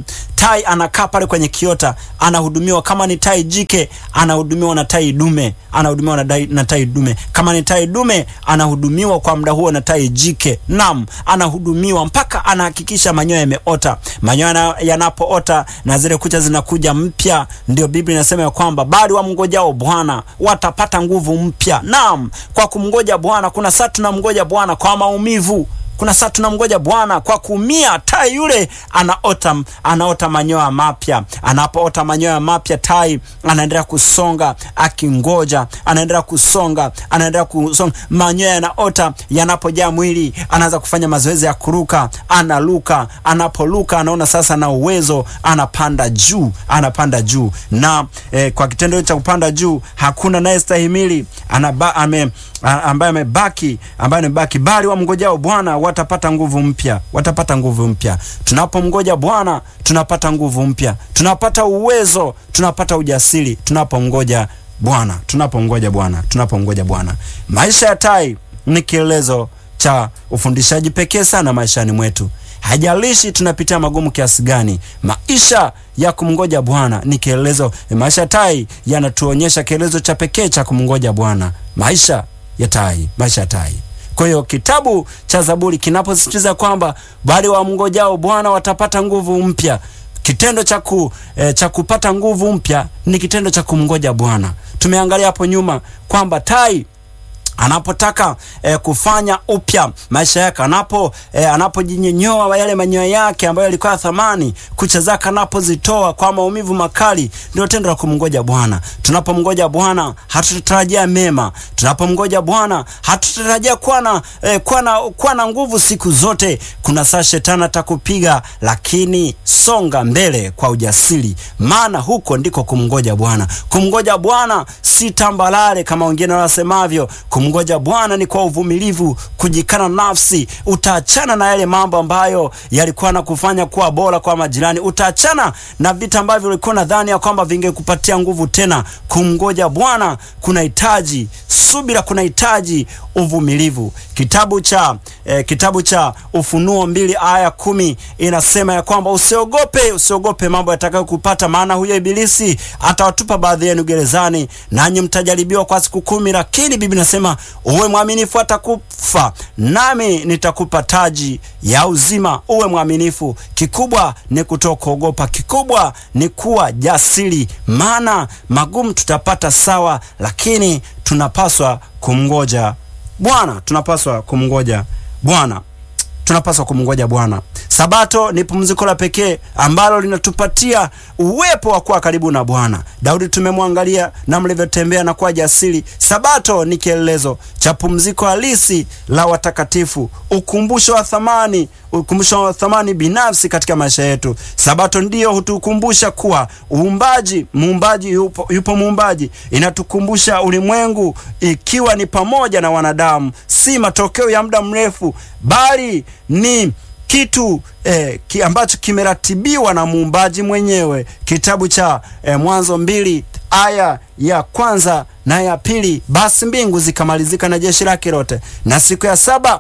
tai anakaa pale kwenye kiota, anahudumiwa. Kama ni tai jike, anahudumiwa na tai dume, anahudumiwa na, dai, na tai dume. Kama ni tai dume, anahudumiwa kwa muda huo na tai jike. Naam, anahudumiwa mpaka anahakikisha manyoya yameota. Manyoya yanapoota na zile kucha zinakuja mpya, ndio Biblia inasema ya kwamba bali wamngojao Bwana watapata nguvu mpya. Naam, kwa kumngoja Bwana, kuna saa tunamngoja Bwana kwa maumivu kuna saa tunamngoja Bwana kwa kuumia. Tai yule anaota anaota manyoya mapya. Anapoota manyoya mapya, tai anaendelea kusonga akingoja, anaendelea kusonga, anaendelea kusonga, manyoya yanaota. Yanapojaa mwili, anaanza kufanya mazoezi ya kuruka, analuka. Anapoluka anaona sasa na uwezo, anapanda juu, anapanda juu na eh, kwa kitendo cha kupanda juu hakuna naye stahimili anaba, ame, ambaye amebaki ambaye amebaki, bali wamngojao Bwana watapata nguvu mpya, watapata nguvu mpya. Tunapomngoja Bwana tunapata nguvu mpya, tunapata uwezo, tunapata ujasiri tunapomngoja Bwana, tunapomngoja Bwana, tunapomngoja Bwana. Maisha ya tai ni kielezo cha ufundishaji pekee sana maishani mwetu. Hajalishi tunapitia magumu kiasi gani, maisha ya kumngoja Bwana ni kielezo. Maisha ya tai yanatuonyesha kielezo cha pekee cha kumngoja Bwana, maisha ya tai, maisha ya tai. Kwa hiyo kitabu cha Zaburi kinaposisitiza kwamba bali wamngojao Bwana watapata nguvu mpya, kitendo cha ku, eh, cha kupata nguvu mpya ni kitendo cha kumngoja Bwana. Tumeangalia hapo nyuma kwamba tai anapotaka eh, kufanya upya maisha yake, anapo eh, anapojinyenyoa yale manyoya yake ambayo yalikuwa ya thamani, kucha zake anapozitoa kwa maumivu makali, ndio tendo la kumngoja Bwana. Tunapomngoja Bwana hatutarajia mema. Tunapomngoja Bwana hatutarajia kuwa na eh, kuwa na kuwa na nguvu siku zote. Kuna saa shetani atakupiga, lakini songa mbele kwa ujasiri, maana huko ndiko kumngoja Bwana. Kumngoja Bwana si tambalale kama wengine wasemavyo. Kumngoja Bwana ni kwa uvumilivu, kujikana nafsi. Utaachana na yale mambo ambayo yalikuwa na kufanya kuwa bora kwa majirani. Utaachana na vita ambavyo ulikuwa nadhani ya kwamba vingekupatia nguvu tena. Kumngoja Bwana kunahitaji subira, kunahitaji uvumilivu. Kitabu cha eh, kitabu cha Ufunuo mbili aya kumi inasema ya kwamba usiogope, usiogope mambo yatakayokupata, maana huyo Ibilisi atawatupa baadhi yenu gerezani, nanyi mtajaribiwa kwa siku kumi, lakini Biblia inasema uwe mwaminifu atakufa, nami nitakupa taji ya uzima. Uwe mwaminifu. Kikubwa ni kutokuogopa, kikubwa ni kuwa jasiri, maana magumu tutapata sawa, lakini tunapaswa kumngoja Bwana, tunapaswa kumngoja Bwana, tunapaswa kumngoja Bwana. Sabato ni pumziko la pekee ambalo linatupatia uwepo wa kuwa karibu na Bwana. Daudi tumemwangalia na mlivyotembea na kuwa jasiri. Sabato ni kielelezo cha pumziko halisi la watakatifu, ukumbusho wa thamani, ukumbusho wa thamani binafsi katika maisha yetu. Sabato ndiyo hutukumbusha kuwa uumbaji, muumbaji yupo, yupo muumbaji. Inatukumbusha ulimwengu ikiwa ni pamoja na wanadamu, si matokeo ya muda mrefu, bali ni kitu eh, ki ambacho kimeratibiwa na muumbaji mwenyewe. Kitabu cha eh, Mwanzo mbili aya ya kwanza na ya pili, basi mbingu zikamalizika na jeshi lake lote, na siku ya saba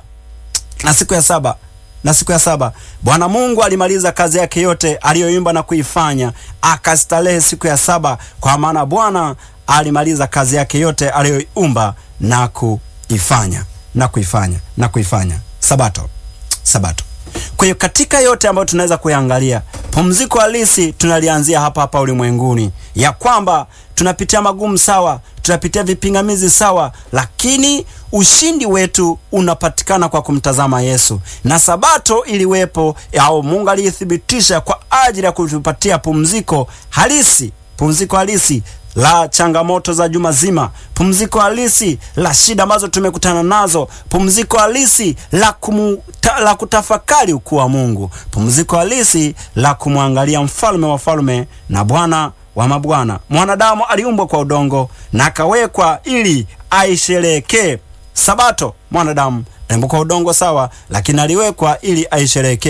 na siku ya saba na siku ya saba Bwana Mungu alimaliza kazi yake yote aliyoimba na kuifanya, akastarehe siku ya saba, kwa maana Bwana alimaliza kazi yake yote aliyoiumba na kuifanya na kuifanya na kuifanya. Sabato, sabato. Kwa hiyo katika yote ambayo tunaweza kuyaangalia, pumziko halisi tunalianzia hapa hapa ulimwenguni, ya kwamba tunapitia magumu sawa, tunapitia vipingamizi sawa, lakini ushindi wetu unapatikana kwa kumtazama Yesu. Na sabato iliwepo au Mungu aliithibitisha kwa ajili ya kutupatia pumziko halisi, pumziko halisi la changamoto za juma zima, pumziko halisi la shida ambazo tumekutana nazo, pumziko halisi la, kumuta, la kutafakari ukuu wa Mungu, pumziko halisi la kumwangalia mfalme wa falme na Bwana wa mabwana. Mwanadamu aliumbwa kwa udongo na akawekwa ili aisherehekee sabato. Mwanadamu aliumbwa kwa udongo sawa, lakini aliwekwa ili aisherehekee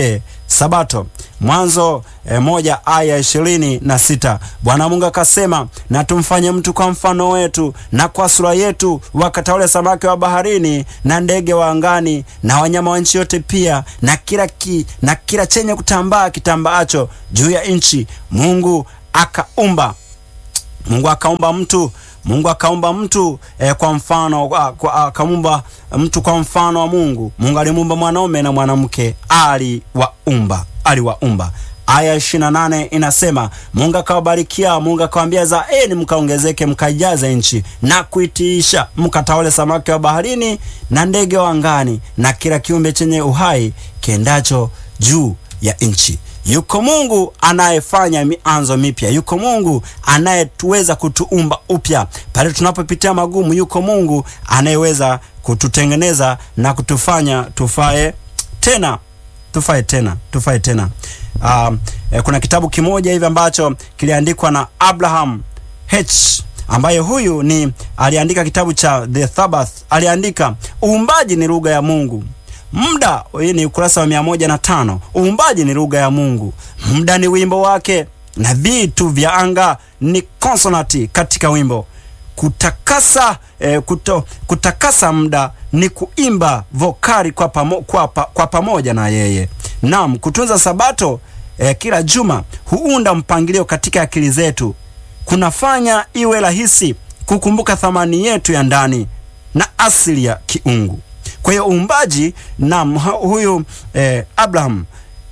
Sabato. Mwanzo e, moja aya ishirini na sita Bwana Mungu akasema, na tumfanye mtu kwa mfano wetu na kwa sura yetu, wakatawale samaki wa baharini na ndege wa angani na wanyama wa nchi yote, pia na kila ki, na kila chenye kutambaa kitambaacho juu ya nchi. Mungu akaumba Mungu akaumba mtu Mungu akaumba mtu eh, kwa mfano akaumba mtu kwa mfano wa Mungu. Mungu alimuumba mwanaume na mwanamke aliwaumba, aliwaumba. Aya 28 inasema Mungu akawabarikia, Mungu akawaambia, zaeni mkaongezeke, mkajaze nchi na kuitiisha, mkatawale samaki wa baharini na ndege wa angani na kila kiumbe chenye uhai kiendacho juu ya nchi. Yuko Mungu anayefanya mianzo mipya. Yuko Mungu anayetuweza kutuumba upya pale tunapopitia magumu. Yuko Mungu anayeweza kututengeneza na kutufanya tufae tena, tufae tena, tufae tena. Uh, eh, kuna kitabu kimoja hivi ambacho kiliandikwa na Abraham H ambaye huyu ni aliandika kitabu cha The Sabbath. Aliandika uumbaji ni lugha ya Mungu. Muda, hii ni ukurasa wa mia moja na tano. Uumbaji ni lugha ya Mungu, muda ni wimbo wake, na vitu vya anga ni konsonanti katika wimbo. Kutakasa eh, kuto, kutakasa muda ni kuimba vokali kwa, pamo, kwa, pa, kwa pamoja na yeye. Naam, kutunza sabato eh, kila juma huunda mpangilio katika akili zetu, kunafanya iwe rahisi kukumbuka thamani yetu ya ndani na asili ya kiungu. Kwa hiyo uumbaji na huyu eh, Abraham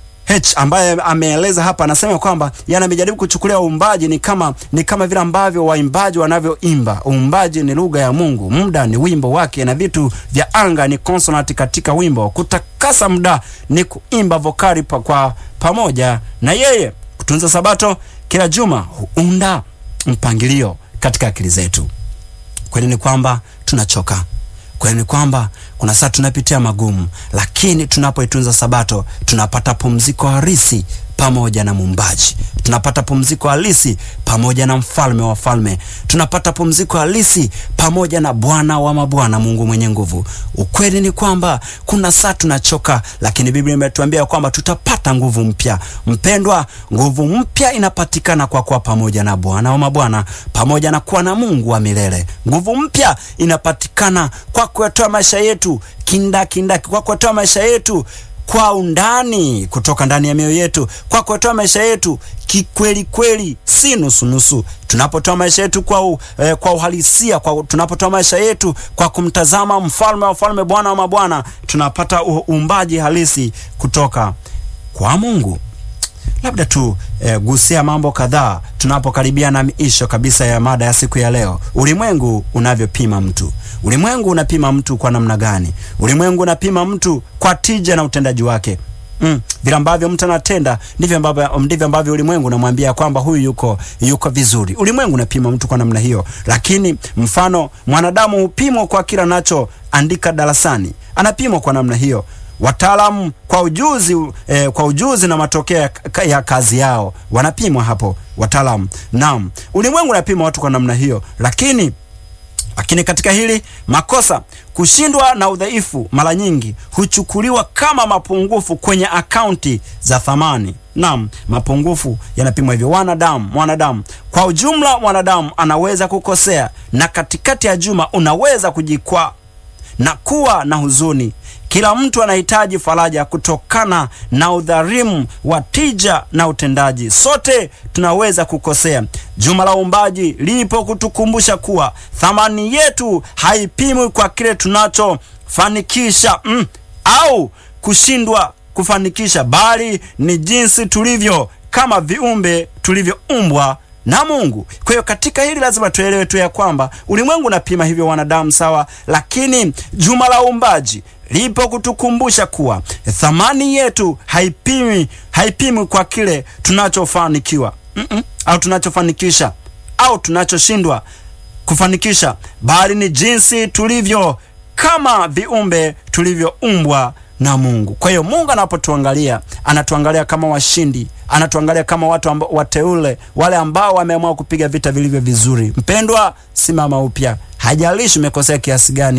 H ambaye ameeleza hapa, anasema kwamba yanamejaribu kuchukulia uumbaji ni kama ni kama vile ambavyo waimbaji wanavyoimba. Uumbaji ni lugha ya Mungu, muda ni wimbo wake, na vitu vya anga ni konsonanti katika wimbo. Kutakasa muda ni kuimba vokali pa, kwa pamoja na yeye. Kutunza sabato kila juma huunda mpangilio katika akili zetu. Kweli ni kwamba tunachoka kweli ni kwamba kuna saa tunapitia magumu, lakini tunapoitunza sabato tunapata pumziko halisi pamoja na muumbaji, tunapata pumziko halisi pamoja na mfalme wa falme, tunapata pumziko halisi pamoja na Bwana wa mabwana, Mungu mwenye nguvu. Ukweli ni kwamba kuna saa tunachoka, lakini Biblia imetuambia kwamba tutapata nguvu mpya. Mpendwa, nguvu mpya inapatikana kwa kuwa pamoja na Bwana wa mabwana, pamoja na kuwa na Mungu wa milele. Nguvu mpya inapatikana kwa kuyatoa maisha yetu kindakindaki, kwa kuyatoa maisha yetu kwa undani kutoka ndani ya mioyo yetu, kwa kutoa maisha yetu kikweli kweli, si nusu nusu. Tunapotoa maisha yetu kwa, u, eh, kwa uhalisia, kwa tunapotoa maisha yetu kwa kumtazama mfalme wa falme, Bwana wa mabwana, tunapata uumbaji halisi kutoka kwa Mungu. Labda tu eh, gusia mambo kadhaa tunapokaribia na miisho kabisa ya mada ya siku ya leo. Ulimwengu unavyopima mtu. Ulimwengu unapima mtu kwa namna gani? Ulimwengu unapima mtu kwa tija na utendaji wake. Mm, vile ambavyo mtu anatenda ndivyo ambavyo ndivyo ambavyo ulimwengu unamwambia kwamba huyu yuko yuko vizuri. Ulimwengu unapima mtu kwa namna hiyo, lakini mfano mwanadamu hupimwa kwa kila anachoandika darasani, anapimwa kwa namna hiyo wataalamu kwa ujuzi eh, kwa ujuzi na matokeo ya, ya kazi yao wanapimwa hapo wataalamu. Naam, ulimwengu unapima watu kwa namna hiyo, lakini lakini katika hili makosa, kushindwa na udhaifu mara nyingi huchukuliwa kama mapungufu kwenye akaunti za thamani. Naam, mapungufu yanapimwa hivyo. Wanadamu, mwanadamu kwa ujumla, mwanadamu anaweza kukosea, na katikati ya juma unaweza kujikwaa na kuwa na huzuni. Kila mtu anahitaji faraja kutokana na udhalimu wa tija na utendaji. Sote tunaweza kukosea. Juma la uumbaji lipo kutukumbusha kuwa thamani yetu haipimwi kwa kile tunachofanikisha mm, au kushindwa kufanikisha, bali ni jinsi tulivyo kama viumbe tulivyoumbwa na Mungu. Kwa hiyo katika hili lazima tuelewe tu ya kwamba ulimwengu unapima hivyo wanadamu sawa, lakini juma la uumbaji lipo kutukumbusha kuwa thamani yetu haipimi haipimwi kwa kile tunachofanikiwa mm -mm, au tunachofanikisha au tunachoshindwa kufanikisha, bali ni jinsi tulivyo kama viumbe tulivyoumbwa na Mungu. Kwa hiyo Mungu anapotuangalia anatuangalia kama washindi, anatuangalia kama watu amba, wateule wale ambao wameamua kupiga vita vilivyo vizuri. Mpendwa, simama upya, hajalishi umekosea kiasi gani.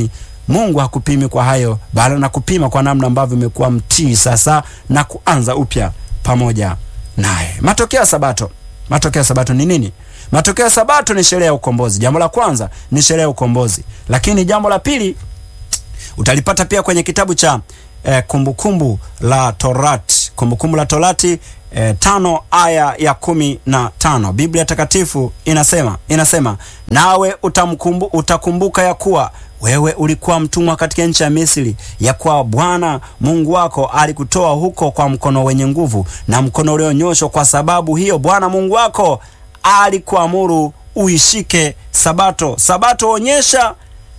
Mungu hakupimi kwa hayo, bali anakupima kwa namna ambavyo umekuwa mtii sasa na kuanza upya pamoja naye. Matokeo ya Sabato, matokeo ya Sabato ni nini? Matokeo ya Sabato ni sherehe ya ukombozi. Jambo la kwanza ni sherehe ya ukombozi, lakini jambo la pili utalipata pia kwenye kitabu cha eh, kumbukumbu la Torati, kumbukumbu la Torati eh, tano aya ya kumi na tano Biblia Takatifu inasema inasema nawe utamkumbu, utakumbuka ya kuwa wewe ulikuwa mtumwa katika nchi ya Misri, ya kuwa Bwana Mungu wako alikutoa huko kwa mkono wenye nguvu na mkono ulionyoshwa. Kwa sababu hiyo Bwana Mungu wako alikuamuru uishike Sabato. Sabato onyesha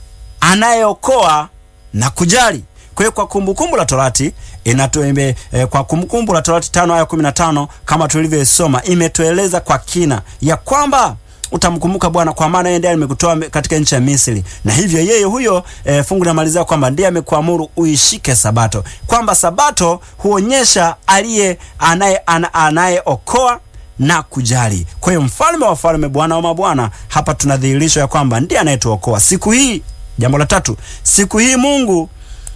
anayeokoa na kujali. Kwa hiyo kwa kumbukumbu la Torati inatuembe eh, kwa kumbukumbu la Torati tano aya kumi na tano kama tulivyoisoma imetueleza kwa kina ya kwamba utamkumbuka Bwana kwa maana yeye ndiye amekutoa katika nchi ya Misri, na hivyo yeye huyo e, fungu linamalizia kwamba ndiye amekuamuru uishike Sabato, kwamba Sabato huonyesha aliye anaye anayeokoa na kujali. Kwa hiyo mfalme wa wafalme, Bwana wa mabwana, hapa tunadhihirishwa ya kwamba ndiye anayetuokoa siku hii. Jambo la tatu, siku hii Mungu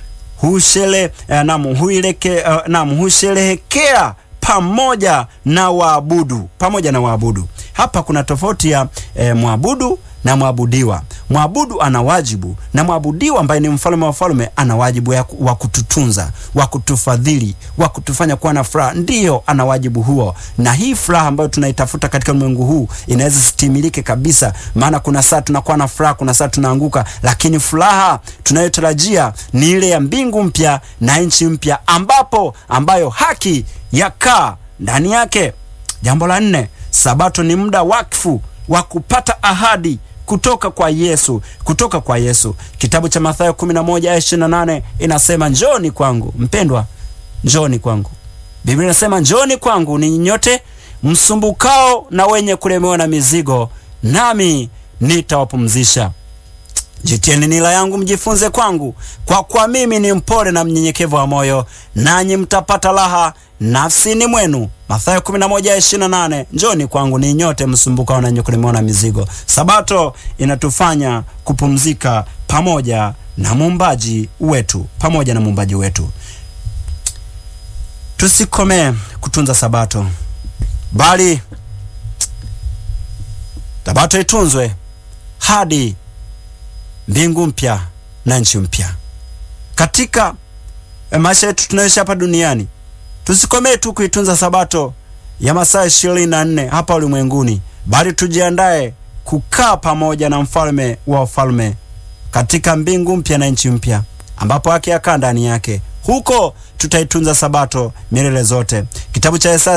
hushele eh, nam huileke eh, nam husherehekea pamoja na waabudu pamoja na waabudu. Hapa kuna tofauti ya eh, mwabudu na mwabudiwa. Mwabudu ana wajibu na mwabudiwa ambaye ni mfalme wa falme ana wajibu wa kututunza, wa kutufadhili, wa kutufanya kuwa na furaha. Ndiyo, ana wajibu huo, na hii furaha ambayo tunaitafuta katika ulimwengu huu inaweza sitimilike kabisa, maana kuna saa tunakuwa na furaha, kuna saa tunaanguka, lakini furaha tunayotarajia ni ile ya mbingu mpya na nchi mpya, ambapo ambayo haki yakaa ndani yake. Jambo la nne, Sabato ni muda wakfu wa kupata ahadi kutoka kwa Yesu, kutoka kwa Yesu. Kitabu cha Mathayo 11 aya 28 inasema njoni kwangu mpendwa, njoni kwangu. Biblia inasema njoni kwangu ninyi nyote msumbukao na wenye kulemewa na mizigo, nami nitawapumzisha. Jitieni nila yangu mjifunze kwangu, kwa kuwa mimi ni mpole na mnyenyekevu wa moyo, nanyi mtapata raha nafsini mwenu. Mathayo 11:28, njoni kwangu ni nyote msumbukao na wenye kulemewa na mizigo. Sabato inatufanya kupumzika pamoja na muumbaji wetu, pamoja na muumbaji wetu. Tusikomee kutunza Sabato, bali Sabato itunzwe hadi mbingu mpya na nchi mpya. Katika maisha yetu tunayoishi hapa duniani, tusikomee tu kuitunza Sabato ya masaa ishirini na nne hapa ulimwenguni, bali tujiandae kukaa pamoja na mfalme wa wafalme katika mbingu mpya na nchi mpya, ambapo haki yakaa ndani yake. Huko tutaitunza Sabato milele zote. Kitabu cha Isaya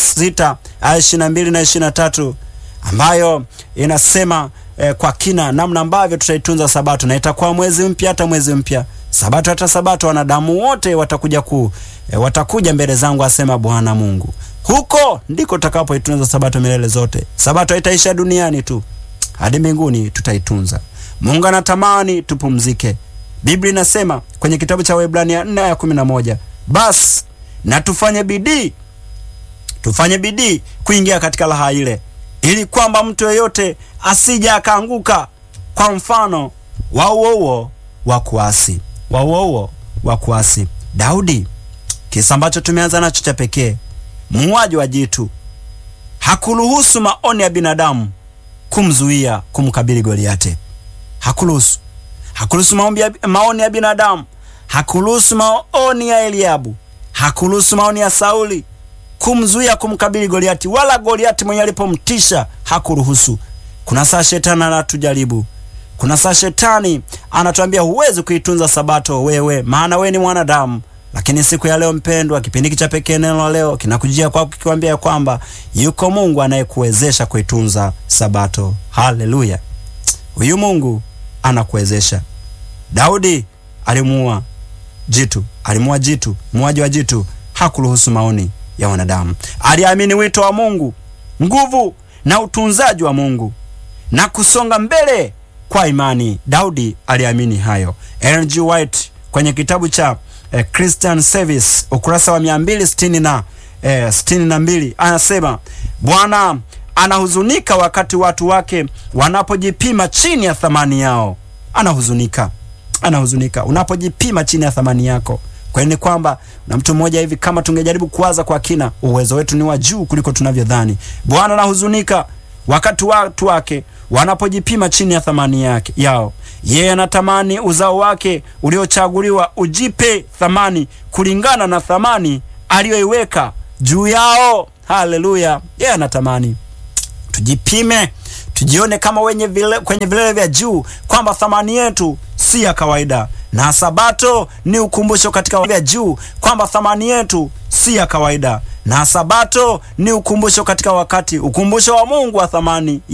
66 aya 22 na 23 ambayo inasema eh, kwa kina namna ambavyo tutaitunza Sabato, na itakuwa mwezi mpya hata mwezi mpya, Sabato hata Sabato, wanadamu wote watakuja ku eh, watakuja mbele zangu, asema Bwana Mungu. Huko ndiko tutakapoitunza Sabato milele zote. Sabato haitaisha duniani tu, hadi mbinguni tutaitunza. Mungu anatamani tupumzike. Biblia inasema kwenye kitabu cha Waebrania 4 aya 11, basi na tufanye bidii, tufanye bidii kuingia katika raha ile ili kwamba mtu yeyote asije akaanguka kwa mfano wa uouo wa kuasi, wa uouo wa kuasi. Daudi, kisa ambacho tumeanza nacho cha pekee, muuaji wa jitu, hakuruhusu maoni ya binadamu kumzuia kumkabili Goliate. Hakuruhusu, hakuruhusu maoni ya binadamu, hakuruhusu maoni ya Eliabu, hakuruhusu maoni ya Sauli kumzuia kumkabili Goliati, wala Goliati mwenye alipomtisha hakuruhusu. Kuna saa shetani anatujaribu, kuna saa shetani anatuambia huwezi kuitunza Sabato wewe, maana wewe ni mwanadamu. Lakini siku ya leo mpendwa, kipindi cha pekee, neno la leo kinakujia kwako kikikwambia kwamba yuko Mungu anayekuwezesha kuitunza Sabato. Haleluya! Huyu Mungu anakuwezesha. Daudi alimuua jitu, alimuua jitu, muuaji wa jitu, hakuruhusu maoni ya wanadamu. Aliamini wito wa Mungu, nguvu na utunzaji wa Mungu na kusonga mbele kwa imani. Daudi aliamini hayo. Ellen G. White kwenye kitabu cha eh, Christian Service ukurasa wa 260 na eh, 62 anasema Bwana anahuzunika wakati watu wake wanapojipima chini ya thamani yao. Anahuzunika anahuzunika unapojipima chini ya thamani yako. Kwani ni kwamba na mtu mmoja hivi, kama tungejaribu kuwaza kwa kina, uwezo wetu ni wa juu kuliko tunavyodhani. Bwana anahuzunika wakati watu wake wanapojipima chini ya thamani yake yao. Yeye anatamani uzao wake uliochaguliwa ujipe thamani kulingana na thamani aliyoiweka juu yao. Haleluya! Yeye anatamani tujipime, tujione kama wenye vile, kwenye vilele vya juu kwamba thamani yetu si ya kawaida, na Sabato ni ukumbusho katika vya juu kwamba thamani yetu si ya kawaida, na Sabato ni ukumbusho katika wakati, ukumbusho wa Mungu wa thamani